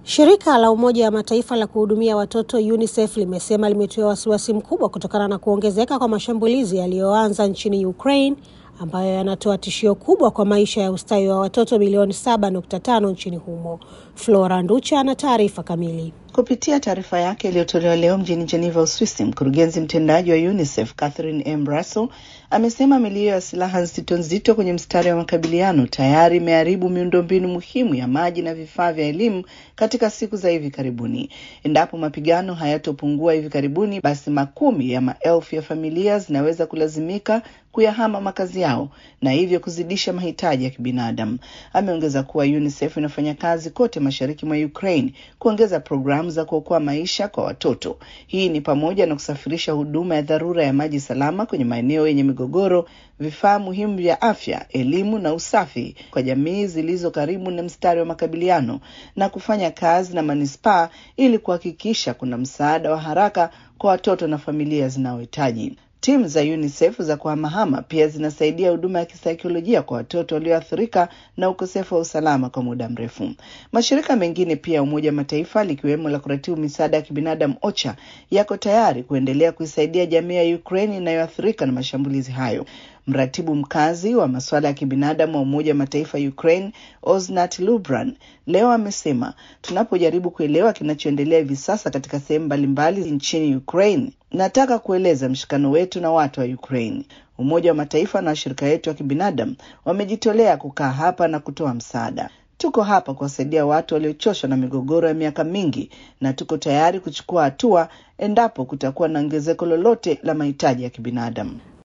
Shirika la Umoja wa Mataifa la kuhudumia watoto UNICEF limesema limetiwa wasiwasi mkubwa kutokana na kuongezeka kwa mashambulizi yaliyoanza nchini Ukraine ambayo yanatoa tishio kubwa kwa maisha ya ustawi wa watoto milioni 7.5 nchini humo. Flora Nducha ana taarifa kamili. Kupitia taarifa yake iliyotolewa leo mjini Geneva, Uswisi, mkurugenzi mtendaji wa UNICEF Catherine M. Russell amesema milio ya silaha nzito nzito kwenye mstari wa makabiliano tayari imeharibu miundombinu muhimu ya maji na vifaa vya elimu katika siku za hivi karibuni. Endapo mapigano hayatopungua hivi karibuni, basi makumi ya maelfu ya familia zinaweza kulazimika kuyahama makazi yao na hivyo kuzidisha mahitaji ya kibinadamu. Ameongeza kuwa UNICEF inafanya kazi kote mashariki mwa Ukraine kuongeza programu za kuokoa maisha kwa watoto. Hii ni pamoja na kusafirisha huduma ya dharura ya maji salama kwenye maeneo yenye migogoro, vifaa muhimu vya afya, elimu na usafi kwa jamii zilizo karibu na mstari wa makabiliano na kufanya kazi na manispaa ili kuhakikisha kuna msaada wa haraka kwa watoto na familia zinazohitaji. Timu za UNICEF za kuhamahama pia zinasaidia huduma ya kisaikolojia kwa watoto walioathirika na ukosefu wa usalama kwa muda mrefu. Mashirika mengine pia ya Umoja wa Mataifa likiwemo la kuratibu misaada ya kibinadamu OCHA yako tayari kuendelea kuisaidia jamii ya Ukraine inayoathirika na mashambulizi hayo. Mratibu mkazi wa masuala ya kibinadamu wa Umoja wa Mataifa Ukraine, Osnat Lubran, leo amesema, tunapojaribu kuelewa kinachoendelea hivi sasa katika sehemu mbalimbali nchini Ukraine, nataka kueleza mshikano wetu na watu wa Ukraine. Umoja wa Mataifa na washirika wetu wa kibinadamu wamejitolea kukaa hapa na kutoa msaada. Tuko hapa kuwasaidia watu waliochoshwa na migogoro ya miaka mingi, na tuko tayari kuchukua hatua endapo kutakuwa na ongezeko lolote la mahitaji ya kibinadamu.